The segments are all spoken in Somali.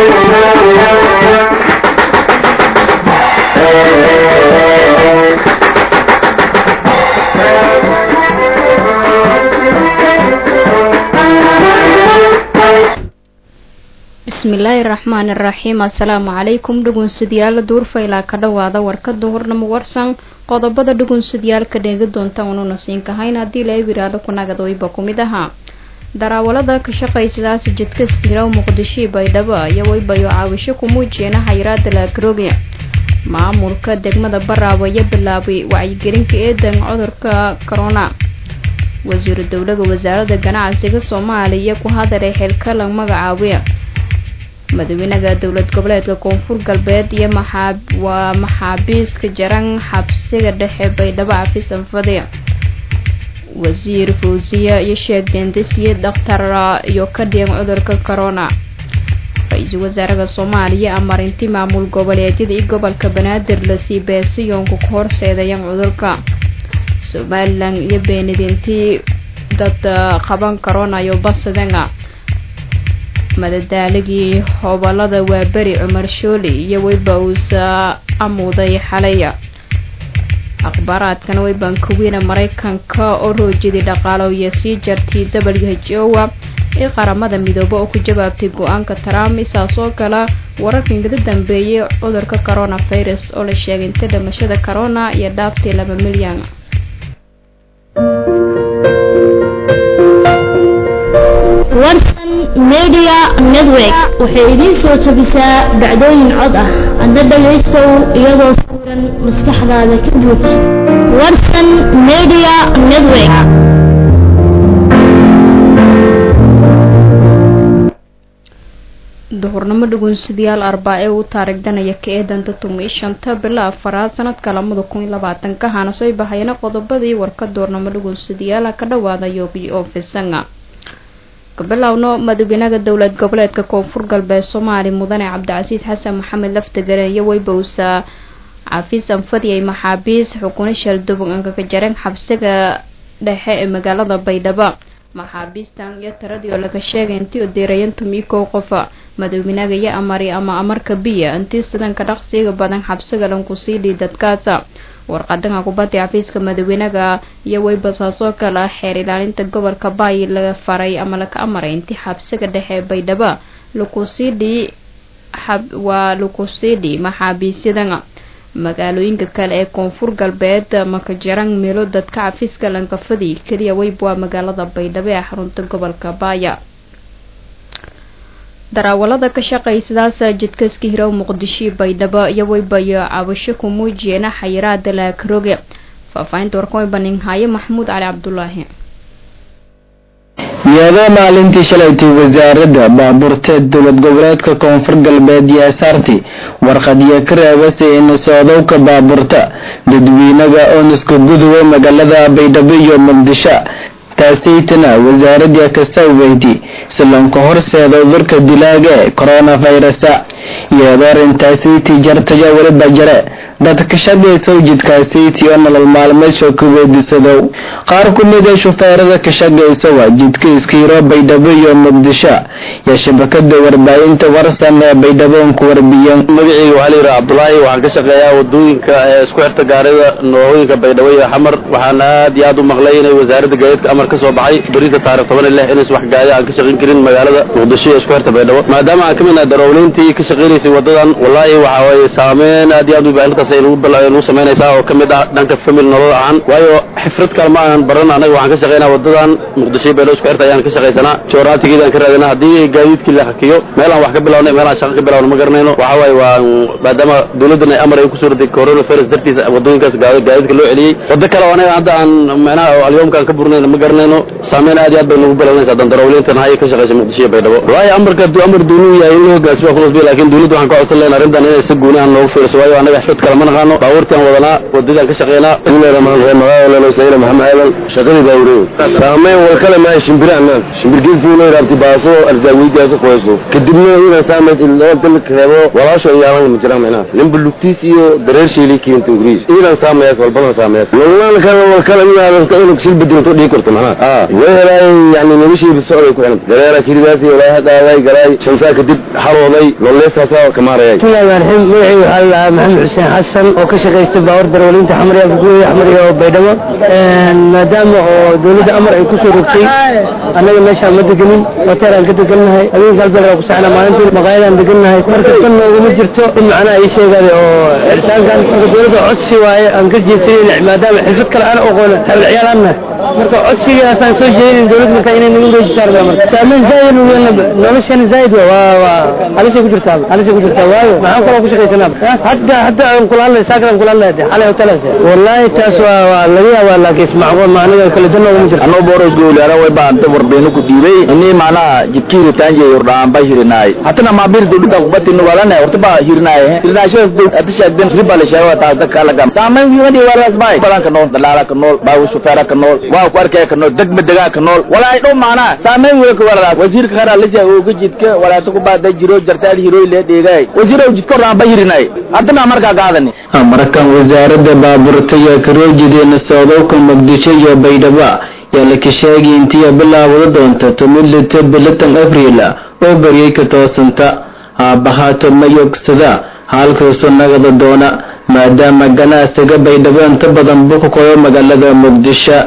bismillaahi raxmaani raxiim assalaamu calaykum dhugunsidyaal duurfaylaa ka dhowaada warkada hornamo warsan qodobada dhugunsidyaalka dheegi doonta ununa siinkahayn haddii la wiraado kunagad-oyba ku mid ahaa daraawalada ka shaqaysidaas jidka iskiraw muqdishii baydhabo iyo waybayo caawisho ku muujiyeena xayiraada laagrooge maamulka degmada baraawe iyo bilaabay wacyigelinka eedan cudurka corona wasiiru dowlaga wasaaradda ganacsiga soomaaliya ku hadaray xilkalan magacaawe madaxweynaha dowlad goboleedka koonfur galbeed iyo maxaa waa maxaabiiska jaran xabsiga dhexe baydhabo cafis anfade wasiir fawsiya iyo sheeg dendesiye dhakhtar iyo ka dhigan cudurka corona ra-iisul wasaaraha soomaaliya amarinti maamul goboleedyada iyo gobolka banaadir lasii beesiyoonku ka horseedayan cudurka somalilan iyo beenidintii dad qaban corona iyo basadanga madadaaligii hobolada waa beri cumar shooli iyo weyba uusa amuuday xalaya akhbaaraadkana weybaan kuwiina maraykanka oo roojiyadii dhaqaalo iyo sii jartay w h o a ee qaramada midoobe oo ku jawaabtay go-aanka trump isaas oo kale wararka ingada dambeeyay cudurka corona virus oo la sheegay inta dhimashada corona iyo dhaaftay laba milyan warsan media network waxay idiin soo jebisaa dhacdooyin cod ah adna dhagaystow iyadoo sawiran maskaxdaada ka buuj warsan media network duhurnimo dhugunsidayaal arbaa ee uu taarigdanaya ka eedanta tumii shanta bila afaraad sanadka lamada kun iyo labaatanka hana soo bahayana qodobadii warka duurnimo dhugunsidayaala ka dhawaada yoogi oo fisanga kabilowno madaxweynaha dowlad goboleedka koonfur galbeed soomaali mudane cabdicasiis xasan maxamed laftigare iyo weybowsa cafiis anfadiyay maxaabiis xukuna shalduban ankaga jareen xabsiga dhexe ee magaalada baydhabo maxaabiistan iyo tiradii oo laga sheegay intii u diirayan tumii kow qofa madaxweynaha iyo amari ama amarka biya intii sidanka dhaqsiga badan xabsiga lanku sii dhii dadkaasa warqadanka kubadda xafiiska madaxweynaha iyo weybasaasoo kale xeer ilaalinta gobolka baay laga faray ama laga amaray intii xabsiga dhexe baydhabo lakusiidhi waa lakusiidhi maxaabiisyadana magaalooyinka kale ee koonfur galbeed makajarang meelo dadka xafiiska lankafadi keliya weyb waa magaalada baydhabo ee xarunta gobolka baaya daraawalada ka shaqaysidaas jidka iska hirow muqdishii baydhabo iyo weybayo cabasho ku muujiyeena xayiraada laakarooge faahfaahinta warkan way baninhaaye maxamuud cali cabdulaahi iyadoo maalintii shalaytay wasaaradda baabuurteed dowlad goboleedka koonfur galbeed iyo asaarti warqadiyo ka reebasay inisodowka baabuurta dadweynaga ooniska gudubay magaalada baydhabo iyo muqdisho taasaytana wasaaradda kasaweydi silanka horseeda cudurka dilaaga ee coronavirusa iyadoo arrintaasiti jartaya weliba jare dad ka shaqaysow jidkaasiti oo nolol maalmeedshoo ka weydiisadow qaar ku mid a shufeerada ka shaqaysowa jidka iskiiro baydhabo iyo muqdisho iyo shabakada warbaahinta warsan ee baydhaboon ku warbiyan magaceyga waxaa layidhaha cabdulaahi waxaan ka shaqeeyaa wadooyinka ee isku xirta gaarida noocooyinka baydhabo iyo xamar waxaan aad iyo aad u maqlay inay wasaaradda gaadiidka amar ka soo baxay berinta taarikh toban iyo lix inays wax gaadi aan ka shaqayn karin magaalada muqdisho iyo isku xirta baydhabo maadaama aan ka mid nahay darowleyntii ka shaqaynaysay wadadan wallaahi waxa waaye saameyn aad iyo aad u baahintaas ay nagu samaynaysaa oo ka mid ah dhanka family nolol ahaan waayo xifrad kale ma aanan baran anaga waxaan ka shaqaynaa wadadan muqdisho baydhabo isku xirta ayaan ka shaqaysanaa jooraatigeeda aan ka raadinaa haddii gaadiidkii la hakiyo meel aan wax ka bilawnay meel aan shaqo ka bilawna ma garanayno waxa waaye waa maadaama dowladdan ay amar ay kusoo raday coronavirus dartiisa wadooyinkaas gaadiidka loo celiyey wado kale oo anaga hadda aan macnaha alyoomkaan ka burnayno ma garanayno saameyn aad iyo aad bay nagu bilawnaysaa dandarawleyntan hay ka shaqaysa muqdisho iyo baydhabo wallaahi amarka hadduu amar duunuu yahay in loo hogaasimo ku nasbiya laakiin dowladda waxaan ka codsan lahayn arrintan inay si gooni aan noogu fiiriso waayo anaga xifrad kale ma naqaano baabuurtaan wadanaa wadadaan ka shaqeynaa bismillahi rahmaan rahiim magaalada sayna maxamed aadan shaqadii baawureey saameyn war kale maahay shimbiraan shimbirkiisii loo raabti baaso arzaaweydiyaasa qoyso kadibna inaan saameyd laba dalka reebo walaasho iyaalan ma jiraan macnaha ninba lugtiis iyo dareer sheelay keenta ingiriis iidan saameyaas walbadan saameyaas nololaan kale war kale inaa inuu shil bedinto dhigi karto macnaha ma way helaay yani noloshiiba socday ku xilanta gareera kiridaasi walaaha qaaday galaay shansaa kadib xarooday nololeestaasa kamaarayay bismillahi raxmaan magacii waxaa la dhahaa maxamed xuseen xasan oo ka shaqaysta baawar darwaliinta xamriya buguuya xamriya oo baydhabo maadaama oo dawladda amar ay kusoo rogtay annaga meeshaan ma degenin hotel aan ka degannahay habeenka halbal ku saxna maalintii maqaayadaan degannahay marka tan nooguma jirto in macnaha ii sheegaaday oo xiritaankan marka dawladda codsi waaye aan ka jeedsanayna maadaama xirfad kale aan aqoona taabiciyaal aan nahay marka codsigaasaan soo jeedin dawlad marka inay nagu reejisaan baa marka saameyn zaaid u weyn noloshana zaaid waa waa waa halisay ku jirtaa halisay ku jirtaa waayo maxaan kaloo ku shaqaysanaa hadda hadda aan kula hadlay saakar aan kula hadlay xalay hotelaas wallahi taas waa waa laga yaabaa laakiin macquul ma aniga kala dan ugu jirto anoo boros goolaara way baan ta warbeeno ku dhiibay inii macnaha jidkiiri taanje yurdaan ba hirinaay hatana ma bir dawladda ku batin walana horta ba hirinaay hirinaashada dawladda shaagdan riba la sheego taas dadka laga saameyn wiimadii walaas baay balanka nool dalaala ka nool baawu shufeera ka nool waa ku arkay ka nool degma degaa ka nool walaay dhow macnaha saameyn wiil ka walaas wasiirka khara la jaa oo jidka walaas ku baaday jiro jartaal hirooy le dheegay wasiirow jidka raan ba hirinaay hadana marka gaadani markan wasaaradda baabuurta iyo karoojideenna socdowka muqdisho iyo baydhabo yaa la kasheegay intii bilaawada doonta tumidlita bilatan abriil oo baryay ka toosanta aabahaato mayogsada halkausu nagada doona maadaama ganacsiga baydhabo inta badan buka koyo magaalada muqdisho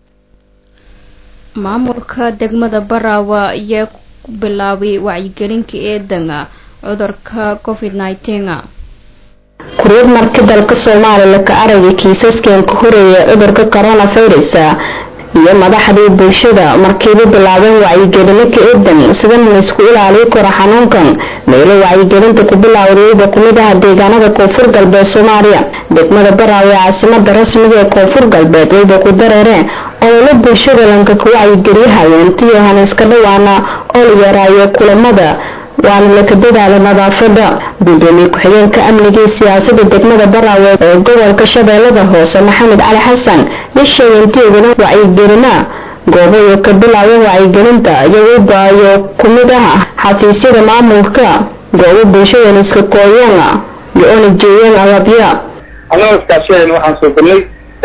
maamulka degmada baraawa ayaa ku bilaabay wacyigelinka eedanga cudurka covid nineteen kuryad marka dalka soomaaliya ka aragay kiisaskan ka horeeya cudurka coronavirus iyo madaxdii bulshada markiiba bilaabeen wacyigelino ka eedan sida laysku ilaaliyo karo xanuunkan meelo wacyigelinta ku bilowdayba kumid ah deegaanada koonfur galbeed soomaaliya degmada baraawe ee caasimada rasmiga ee koonfur galbeed wayba ku dareereen ololo bulshada lanka ka wacyigeliyahayo intii haniiska dhawaana oo la yaraayo kulamada waana laka dadaala nadaafada gudoomiye ku-xigeenka amniga iyo siyaasada degmada baraawe ee gobolka shabeellada hoose maxamed cali xasan ya sheegay inteedana wacyigelina goobayo ka bilaaban wacyigelinta iyagoo baayo ku mid ah xafiisyada maamulka goobo bulshadan iska kooyana iyo ona jeeyeen agabya anagoo iskaashadan waxaan soo galnay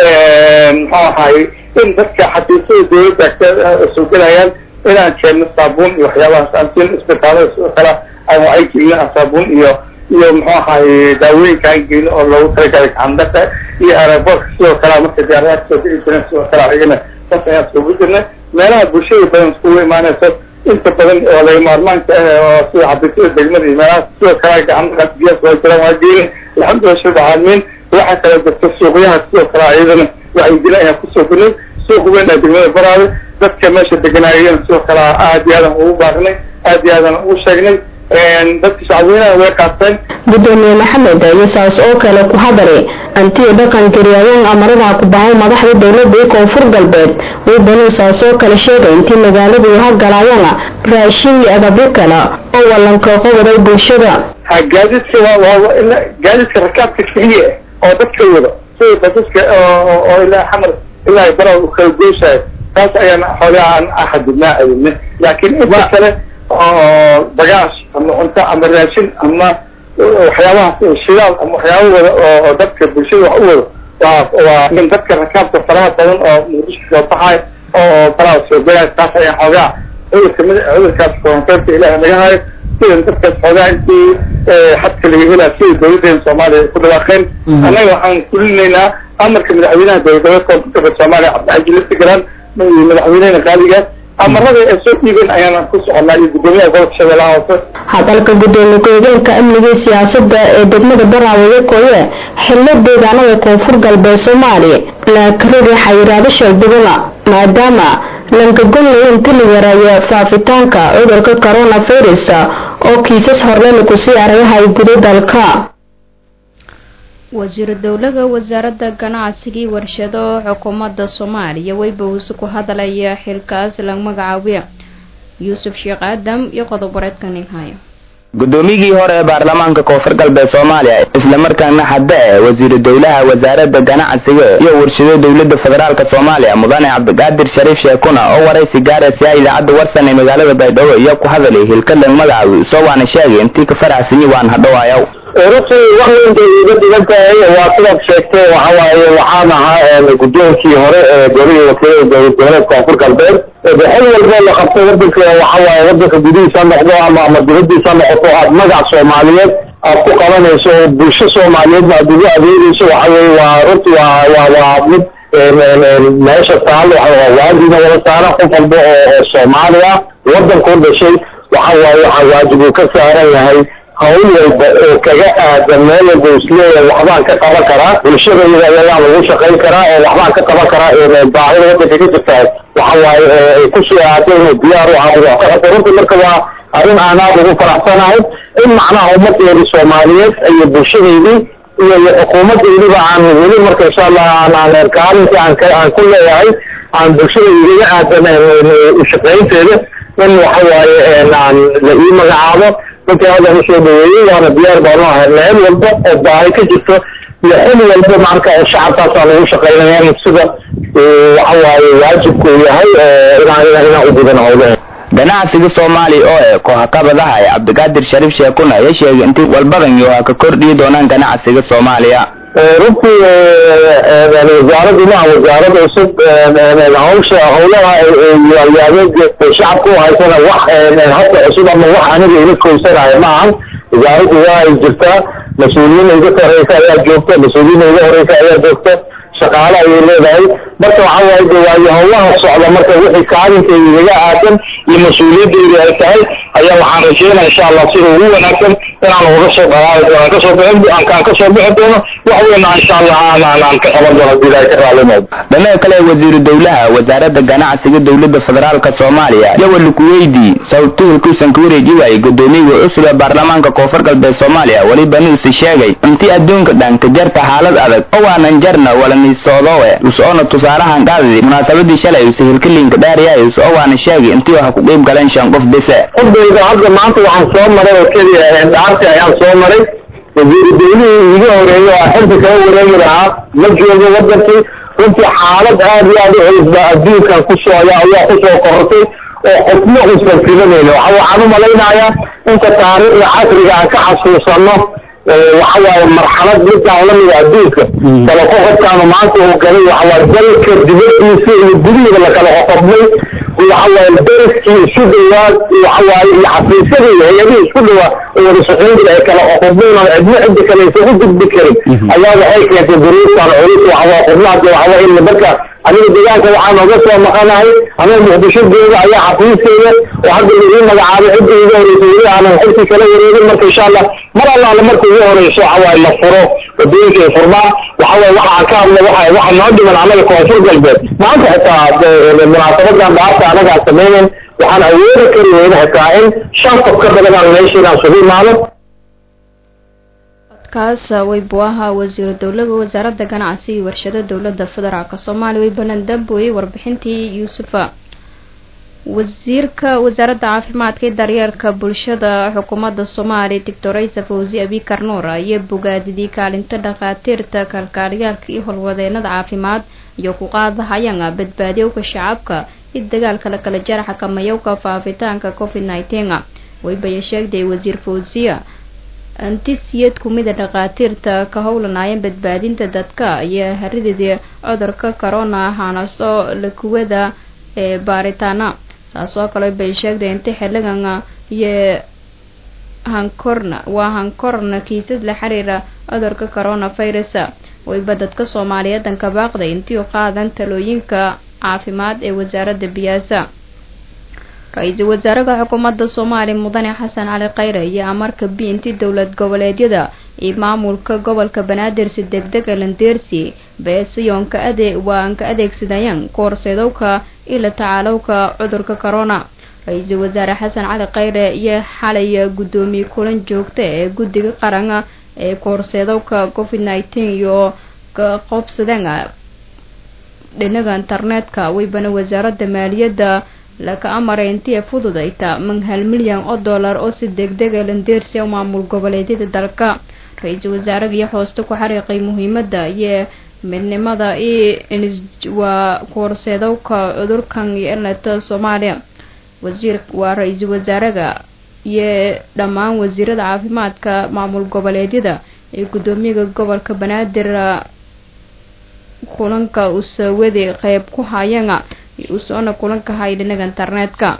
muxuu ahaay in dadka xafiisyada dawladda soo gelayaan inaan keenno saabuun iyo waxyaabahaas aan siin isbitaalada sidoo kale aan wacyi gelino aan saabuun iyo iyo muxuu ahaay daawooyinka aan gelino oo loogu talagalay gacandhaqa iyo aeroboortka sidoo kale marka diyaaradaha soo geli jireen sidoo kale ayagana saas ayaan iskugu jirnay meelaha bulshada badan iskugu imaanayso inta badan oo laga maarmaanka ah oo sida xabiisyada degmada iyo meelaha sidoo kale gacandhaqa biyaas waa jiraan waa geelin alxamdulilah shirka caalamiin waxaa kala jirta suuqyaha sidoo kale ayadana wacyigelin ayaan kusoo gelnay suuq weyn ee degmada baraawe dadka meesha deganaayeen sidoo kale aad iyo aadan ugu baaqnay aad iyo aadan ugu sheegnay dadka shacabweynaha way qaateen gudoomiye maxamed iyo saas oo kale ku hadalay antiyo dhaqan garyaayeen amarada ku bahay madaxda dowladda ee koonfur galbeed waybanuu saas oo kale sheegay intii magaaladu hagalaayana raashin iyo agabyo kale oo walanka qowaday bulshada ha gaadiidka waa gaadiidka rakaabka keliya oo dadka wado sida basaska oo ilaa xamar ilaa bara u kala goyshayo taas ayaan xoogaa aan axadidnaa adine laakiin inta kale oo bagaash ama cunto ama raashin ama waxyaabahaas shidaal ama waxyaaba wada oo dadka bulshada wax u wado waa waa in dadka rakaabka faraha badan oo muqdisho soo baxayo oo faraha soo gelaya taas ayaan xoogaa cudurka mid cudurkaas koronteynta ilaah naga hayo sidan dadkaas xoogaa intii xadka laga helaa sida dawladeena soomaaliya ku dhawaaqeen annaga waxaan fulinaynaa amarka madaxweynaha dowladgoboleed koonfur galbeed soomaaliya cabdixaji laftigaran madaxweynehena qaaligaas amarada ay soo dhiibeen ayaana ku soconaa iyo guddoomiyaha gobolka shabeellaha hoose hadalka gudoomiye ku-xigeenka amniga iyo siyaasada ee degmada baraawe koye xillo deegaanada koonfur galbeed soomaaliya laakarori xayiraado sheegdibana maadaama lankagonlay inta la yareeyo faafitaanka cudurka coronavirus oo kiisas horlena kusii aragahay guda dalka wasiiru dowlaha wasaaradda ganacsiga iyo warshado xukuumadda soomaaliya weybows ku hadalaya xilkaas la magacaabiya yuusuf sheekh aadam iyo qodob wareedka ninhaya guddoomiyigii hore ee baarlamaanka koonfur galbeed soomaaliya islamarkaana hadda e wasiiru dowlaha wasaaradda ganacsiga iyo warshado dowladda federaalk soomaaliya mudane cabdiqaadir shariif sheekuna oo waraysi gaaraysa idaacadda warsan ee magaalada baydhabo iyo ku hadalay hilkadlan magacaabi soo waana sheegay intii ka faraxsanyi waan hadhowaayaw runtii wax weynbay iga dhigan tahay waa sidaad sheegtay waxa waaye waxaan ahaa guddoonkii hore ee golihii wakiilada dowlad goboleed koonfur galbeed xil walboo la qabto wadanka waxa waaye wadanka gudihiisa noqdo ama ama dibadiisa noqoto aad magac soomaaliyeed aad ku qabanayso oo bulsho soomaaliyeedna aad ugu adeegayso waxa weye waa runtii waa waa waa mid meesha taal waajibna wada saaran qof walba oo oo soomaali ah wadanku dhashay waxa waaye waxaa waajib uu ka saaran yahay hawl walba oo kaga aadan meel walba isleeyahay waxbaan ka qaban karaa bulshadayda ayagaa lagu shaqayn karaa oo waxbaan ka qaban karaa baahida wadanka ka jirtaa waxa waaye ay kusoo aatay inuu diyaar u ahaado wax ka qabto runtii marka waa arrin aan aada ugu faraxsanahay in macnaha ummadeedii soomaaliyeed iyo bulshadeydii iyo iyo xukuumadeydiba aan weli marka insha allah aan aan kaalintii aan ka aan ku leeyahay aan bulshada igaga aadan ushaqaynteeda in waxa waaye aan la ii magacaabo runtii hadda usoo dhaweeyey waana diyaar baanu ahay meel walba oo baahi ka jirto iyo xil walba marka oo shacabkaasaan ugu shaqaynaya sida waxa waaye waajibku yahay inaan inaan u gudan howlaha ganacsiga soomaaliya oo eh kooxakabadaha ee cabdiqaadir shariif sheekuna ayaa sheegay intii walbadan iyo ha ka kordhiyi doonaan ganacsiga soomaaliya runtii wasaaraddu maaha wasaarad cusub hawsha howlaha adeeg shacabka u haysana wax hadda cusub ama wax aniga ila koysanayo maahan wasaaraddu waa ay jirtaa mas-uuliyiin iga sareysa ayaa joogta mas-uuliyiin iga horeysa ayaa joogta shaqaale ayay leedahay marka waxa waaye de waayo howlaha socda marka wixii kaalinkeeda igaga aadan iyo mas-uuliyaddeedu ay tahay ayaa waxaan rajeynaya insha allah sida ugu wanaagsan inaan uga soo dhalaali doono aan kasoo bixin aan kasoo bixi doono wax weyna insha allah aan aan aan ka qaban doono hadii ilaahay ka raalinayo dhinaca kale wasiiru dowlaha wasaaradda ganacsiga dowladda federaalka soomaaliya yawal kuweydi sawtuulkiisan ka wareeji waayey guddoomiyaga cusub ee baarlamaanka koonfur galbeed soomaaliya weliba nuusi sheegay intii adduunka dhan ka jarta xaalad adag oo waanan jarna walaniisoodowe us-oona tusaalahan qaadadi munaasabadii shalay use hilkaliinka dhaariyay us oo waana sheegay intii waxa ku qeyb galeen shan qof bise qofdayda hadda maanta waxaan soo maray oo keliya dhaarti ayaan soo maray wasiiru dowlihii iga horeeyey oo xilka kala wareegi lahaa ma joogo wadankii runtii xaalad aad iyo aad u culus baa adduunkan kusoo ayaa ayaa kusoo korortay oo xukmo uusan filanayno waxa waxaan u malaynayaa inta taariikhda casriga aan ka xasuusano waxa waaye marxalad midaan lamida adduunka kala qoqobkaanu maanta uu galay waxa waaye dalka dibadiisa iyo gudihiida lakala qoqobnay waxa waaye dariskii isu dhawaad waxa waaye iyo xafiisyadii hay-adihii isku dhawaa oo wada shaqayn jira ay kala qoqobnayn oo cidno cidda kale aysan u gudbi karin ayaa waxay keentay duruuftan culus waxa waaye xubnaha de waxa waaye in marka aniga deegaanka waxaan oga soo maqanahay aniga muqdisho jooga ayaa xafiiskeeda oo hadda laii magacaabay cidda iga horeysa weli aanan xilkii kala wareegin marka insha allah mar allaala marka ugu horeyso waxa waaye la furo wadooyinka ay furmaan waxa waaye waxaan ka hadla waxa waxa noo dhiman annaga koonfur galbeed maanta xitaa munaasabadan dhaarta anaga aan samaynayn waxaan awoodi kari weyna xitaa in shan qof ka badan aan meesha inaan sugu imaano kaas weybu ahaa wasiiru dowlaga wasaaradda ganacsi iyo warshada dowladda federaalk soomaaliya way banaan damboyey warbixintii yuusufa wasiirka wasaaradda caafimaadka iyo daryeelka bulshada xukuumadda soomaaliya doctor isa fawzi abikar nuur ayaa bogaadidii kaalinta dhakhaatiirta kalkaaliyaalka iyo howlwadeenada caafimaad iyo ku qaadahayaan badbaadiyowka shacabka iyo dagaalka la kala jaraxa kamayowka faafitaanka covid nineteen waybaya sheegtay wasiir fawziya antisiyad kumida dhakhaatiirta ka howlanaayeen badbaadinta dadka ayaa harididii cudurka corona ahaanaso lakuwada ee baaritaana saas oo kale bay sheegtay inta xiligan iyo hankorna waa hankorna kiisas la xiriira cudurka corona virus wayba dadka soomaaliyeedan ka baaqday intii u qaadan talooyinka caafimaad ee wasaaradda biyaasa ra-iisul wasaaraha xukuumadda soomaaliya mudane xasan cali khayre iyo amarka biinti dowlad goboleedyada iyo maamulka gobolka banaadir si degdega landeersi beesiyoonka ade waa aan ka adeegsadayaan koorseedowka iyo la tacaalowka cudurka corona ra-iisul wasaare xasan cali khayre iyo xalay guddoomiye kulan joogta ee guddiga qaran ee koorseedowka covid nineteen iyo ka qoobsadeen dhinaga internetka waybana wasaaradda maaliyadda laka amaray intii fududayta man hal milyan oo dollar oo si degdega landeersi maamul goboleedyada dalka ra-iisul wasaaraha iyo hooste ku xariiqay muhiimada iyo midnimada iyo waa koorseedowka cudurkan iyo eleta soomaaliya wasiir waa ra-iisul wasaaraha iyo dhammaan wasiirada caafimaadka maamul goboleedyada ee guddoomiyaha gobolka banaadir kulanka usawadi qeyb ku hayana usoona kulanka hay dhinaga internetka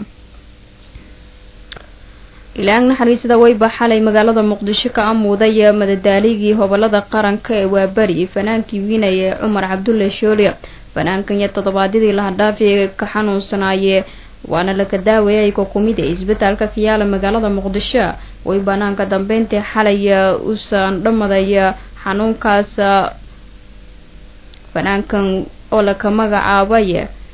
ilaang naxariisada weyba xalay magaalada muqdisho ka amuuday madadaaligii hobolada qaranka ee waabari fanaankii wiinaya ee cumar cabdulle shoole fanaankan iyo toddobaadyadii lahadhaafi ka xanuunsanaaye waana laga daawayay kokumida isbitaalka kayaala magaalada muqdisho way banaanka dambeyntii xalay usan dhamadaya xanuunkaas fanaankan oo laka magacaabay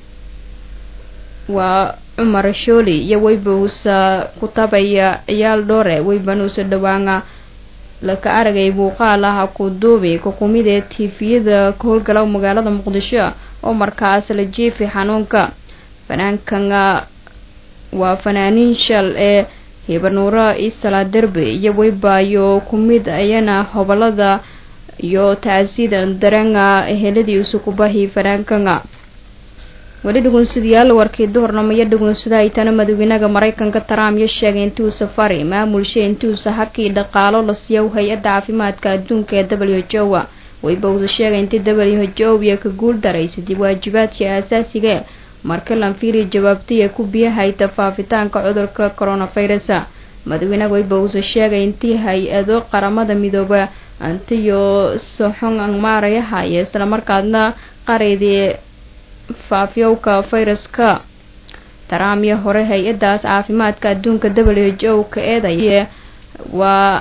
waa cumar shooli iyo weybanuusa kutabaya ciyaal dhoore weybanuusa dhawaana laka aragay muuqaal ah ku duubi kokumida tifiyada ka howlgala magaalada muqdisho oo markaas la jiifi xanuunka fanaankan waa fanaaniin shal ee hibanuuro isala derbe iyo weybaayo kumid ayana hobolada iyo tacsida daranga heladii usukubahi fanaankan weli dhugunsadayaal warkii duhurnamaya dhugunsada haytana madaxweynaha mareykanka trump iyo sheegay intuu safari maamulsha intuusa hakii dhaqaalo la siiyo hay-adda caafimaadka adduunka ee w h o wayba uusa sheegay intii w h o iyo ka guul daraysadii waajibaadkii aasaasiga marka lanfiri jawaabtaya ku biyahayta faafitaanka cudurka coronavirus madaxweynaha wayba uusa sheegay intii hay-ado qaramada midooba antiyo soxon maarayahaya islamarkaadna qareydii faafyowka fayraska taraamiyo hore hay-adaas caafimaadka adduunka w h o ka eedaya waa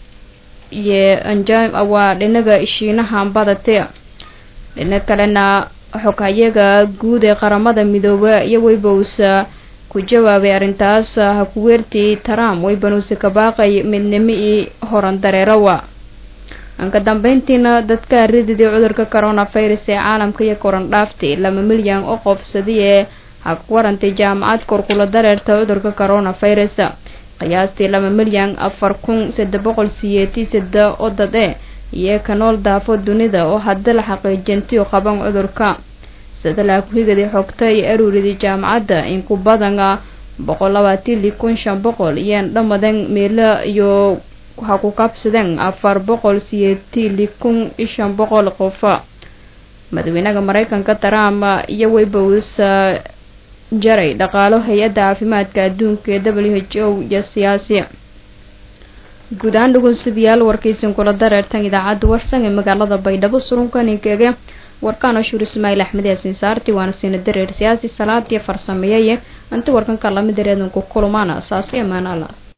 waa dhinaga shiinaha badate dhina kalena xoghayaga guud ee qaramada midoobe iyo weybanuusa ku jawaabay arrintaas hakuweertii trump weybanuusa ka baaqay midnimo io horan dareerawa anka dambeyntiina dadka rididii cudurka coronavirus ee caalamka iyo koran dhaaftay laba milyan oo qofsadi ee hagwarantay jaamacad korkula dareerta cudurka coronavirus qiyaastii laba milyan afar kun saddex boqol siyeetii sadde oo dad e iyo ka nool daafo dunida oo hadda la xaqiijintiyo qaban cudurka sadalaa ku-higadii xogta iyo aruuridii jaamacadda in ku badana boqol labaatili kun shan boqol iyo dhamadan meelo iyo waxaa ku kabsadeen afar boqol siyeetili kun iyo shan boqol qofa madaxweynaha mareykanka trump iyo weybaus jaray dhaqaalo hay-adda caafimaadka adduunka ee w h o iyo siyaasi guud ahaan dhugunsadayaal warkaysin kula dareertan idaacadda warsan ee magaalada baydhabo surunkaninkeege warkaan ashuur ismaail axmed yaasin saarti waana siina dareer siyaasi salaadii farsameeyay inta warkanka lamid dareedanku kulmaana saasi amaanaala